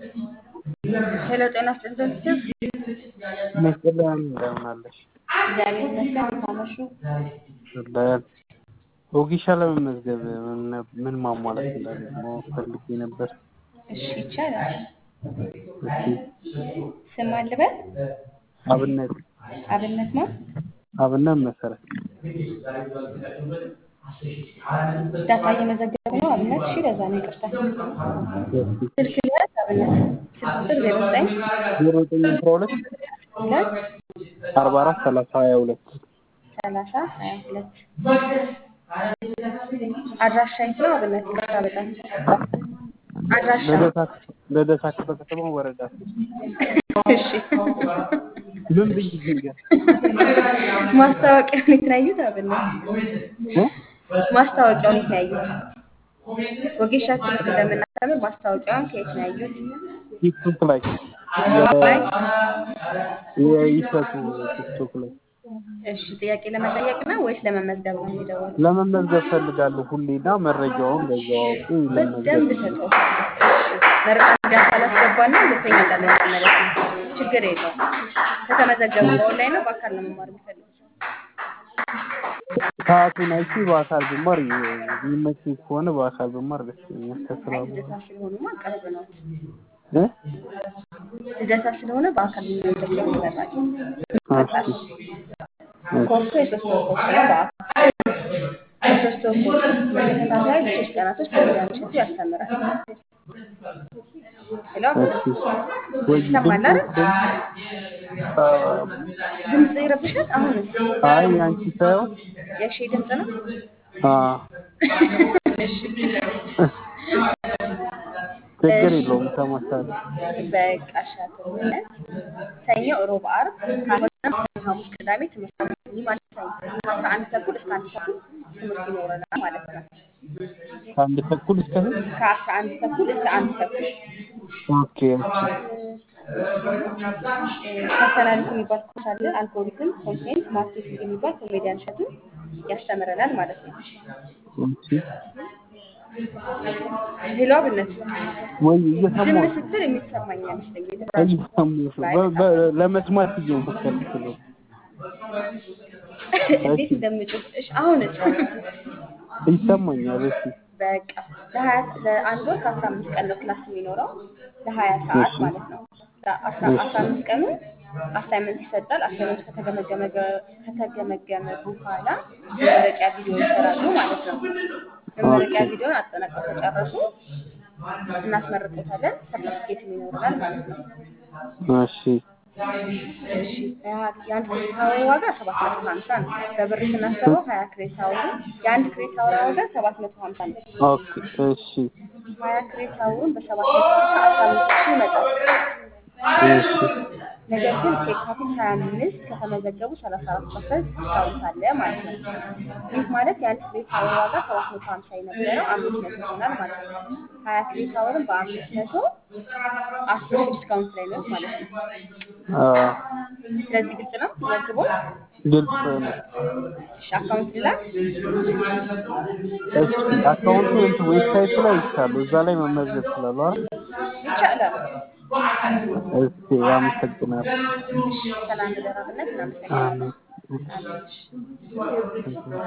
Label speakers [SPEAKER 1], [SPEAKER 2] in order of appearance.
[SPEAKER 1] ሄሎ ጤና ይስጥልን ስልክ
[SPEAKER 2] መስቀልያን እንደምን አለሽ?
[SPEAKER 1] እግዚአብሔር ይመስገን። እንዴት አመሹ?
[SPEAKER 2] አለን። ወጌሻ ለመመዝገብ ምን- ምን ማሟላት እንዳለ ማወቅ ፈልጌ ነበር።
[SPEAKER 1] እሺ ይቻላል።
[SPEAKER 2] እስኪ
[SPEAKER 1] ስም አልበል
[SPEAKER 2] አብነት
[SPEAKER 1] አብነት ነው።
[SPEAKER 2] አብነት መሰረት
[SPEAKER 1] ዳታ እየመዘገቡ ነው። አብነት እሺ፣ ለዛ ነው ይቅርታ።
[SPEAKER 2] እስኪ
[SPEAKER 1] ስልክ ልያዝ አብነት ስልክ ቁጥር ዜሮ ዘጠኝ
[SPEAKER 2] ዜሮ ዘጠኝ አስራ ሁለት
[SPEAKER 1] ሁለት
[SPEAKER 2] አርባ አራት ሰላሳ ሀያ ሁለት
[SPEAKER 1] ሰላሳ ሀያ ሁለት አድራሻ የት ነው አብነት? ይቅርታ በጣም አድራሻ
[SPEAKER 2] ልደታ ልደታ ክፍለ ከተማ ወረዳ
[SPEAKER 1] እሺ
[SPEAKER 2] ምን ብዬ ልንገር
[SPEAKER 1] ማስታወቂያውን የት ነው ያዩት? አብነት
[SPEAKER 2] እ?
[SPEAKER 1] ማስታወቂያውን የት ነው ያዩት? ወጌሻ ትምህርት እንደምናስተምር ማስታወቂያውን ከየት ነው ያዩት?
[SPEAKER 2] ቲክቶክ ላይ
[SPEAKER 1] ላይ
[SPEAKER 2] የይሰቱ ቲክቶክ ላይ
[SPEAKER 1] እሺ ጥያቄ ለመጠየቅ ነው ወይስ ለመመዝገብ ነው የሚደወለው?
[SPEAKER 2] ለመመዝገብ ፈልጋለሁ ሁሌና መረጃውን በዛው አውቄ
[SPEAKER 1] በደንብ
[SPEAKER 2] ለመመዝገብ
[SPEAKER 1] ሰጠው። መረጃ ጋር ካላስገባና ሁለተኛ እንዳልመጣ ማለት ነው። ችግር የለውም። ከተመዘገቡ በኦንላይን ነው በአካል ነው መማር የሚፈልጉት?
[SPEAKER 2] ሰዓቱን አይቼ በአካል ብማር የሚመችኝ ከሆነ በአካል ብማር ደስ ይለኛል።
[SPEAKER 1] አይ
[SPEAKER 2] ከስራው
[SPEAKER 1] ልደታ ስለሆኑማ ቅርብ ነው።
[SPEAKER 2] እ?
[SPEAKER 1] ልደታ ስለሆነ በአካል የሚመዘገቡ ይመጣል።
[SPEAKER 2] እሺ
[SPEAKER 1] ኮርሱ የሶስት ወር ኮርስ ነው። በአካል የሶስት ወር ኮርስ በተከታታይ ለሶስት ቀናቶች በሚዲያ ምሽቱ ያስተምራል። ሄሎ
[SPEAKER 2] እሺ ወይ
[SPEAKER 1] ይሰማል አይደል? ድምፅ ይረብሻል። አሁንስ
[SPEAKER 2] አይ አንቺ ሳይሆን
[SPEAKER 1] የሺ ድምፅ ነው።
[SPEAKER 2] አ
[SPEAKER 1] እሺ
[SPEAKER 2] ችግር የለውም ተማሳለ
[SPEAKER 1] በቃ ሻትነት ሰኞ፣ ሮብ፣ ዓርብ ካልሆነም ሰኞ፣ ሐሙስ፣ ቅዳሜ ትምህርት አለ። ይህ ማለት ሰኞ ከአስራ አንድ ተኩል እስከ አንድ ተኩል ትምህርት ይኖረናል ማለት ነው።
[SPEAKER 2] ከአንድ ተኩል እስከ ስንት?
[SPEAKER 1] ከአስራ አንድ ተኩል እስከ አንድ ተኩል
[SPEAKER 2] ኦኬ ኦኬ
[SPEAKER 1] ፐርሰናሊቲ የሚባል ኮርስ አለ። አልጎሪትም፣ ኮንቴንት ማርኬቲንግ የሚባል ኮሜዲያን እሸቱ ያስተምረናል ማለት ነው።
[SPEAKER 2] እሺ
[SPEAKER 1] ሄሎ አብነት
[SPEAKER 2] ወይ
[SPEAKER 1] ዝም
[SPEAKER 2] እየሰማሁ
[SPEAKER 1] ስትል የሚሰማኝ አይመስለኝም። የተደራጀ
[SPEAKER 2] እየሰማሁሽ ነው። በ- በ- ለመስማት እየሞከርኩ ነው።
[SPEAKER 1] እንዴት እንደምጮህ እሺ፣ አሁንስ
[SPEAKER 2] ይሰማኛል። እሺ
[SPEAKER 1] በቃ ለሀያ ለአንድ ወር ከአስራ አምስት ቀን ነው ክላስ የሚኖረው ለሀያ ሰዓት
[SPEAKER 2] እሺ
[SPEAKER 1] ማለት ነው። ለአስራ አስራ አምስት ቀኑ አሳይመንት ይሰጣል። አሳይመንቱ ከተገመገመ ከተገመገመ በኋላ የመመረቂያ ቪዲዮ ይሰራሉ ማለት ነው። የመመረቂያ
[SPEAKER 2] ኦኬ
[SPEAKER 1] ቪዲዮን አጠናቀው ከጨረሱ እናስመርቆታለን። ሰርተፊኬት ይኖረናል ማለት ነው።
[SPEAKER 2] እሺ
[SPEAKER 1] እሺ ያ- የአንድ ክሬዲት አወር ዋጋ ሰባት መቶ ሀምሳ ነው። በብር ስናስበው ሀያ ክሬዲት አወሩ የአንድ ክሬዲት አወር ዋጋ ሰባት መቶ ሀምሳ ነው።
[SPEAKER 2] ኦኬ እሺ
[SPEAKER 1] ሀያ ክሬዲት አወሩን በሰባት መቶ ሀምሳ አስራ አምስት ሺህ ይመጣል።
[SPEAKER 2] እሺ
[SPEAKER 1] ነገር ግን ከየካቲት ሀያ አምስት ከተመዘገቡ ሰላሳ አራት ፐርሰንት ዲስካውንት አለ ማለት ነው። ይህ ማለት የአንድ ክሬዲት አወር ዋጋ ሰባት መቶ ሀምሳ የነበረው አምስት መቶ ይሆናል ማለት ነው። ሀያ ክሬዲት አወርን በአምስት መቶ አስር ሺህ ዲስካውንት ላይ ነው ማለት ነው።
[SPEAKER 2] አ
[SPEAKER 1] ስለዚህ ግልጽ ነው መዝግቦ
[SPEAKER 2] ግልጽ ነው።
[SPEAKER 1] እሺ አካውንት ላክ
[SPEAKER 2] እሺ አካውንቱ እንትን ዌብሳይቱ ላይ ይቻሉ እዛ ላይ መመዝገብ ይችላሉ አይደል?
[SPEAKER 1] ይቻላል።
[SPEAKER 2] እስኪ አመሰግናለሁ።
[SPEAKER 1] እሺ ሰላም ደራብነት እናመሰግናለን።
[SPEAKER 2] አሜን።
[SPEAKER 1] አሜን። እሺ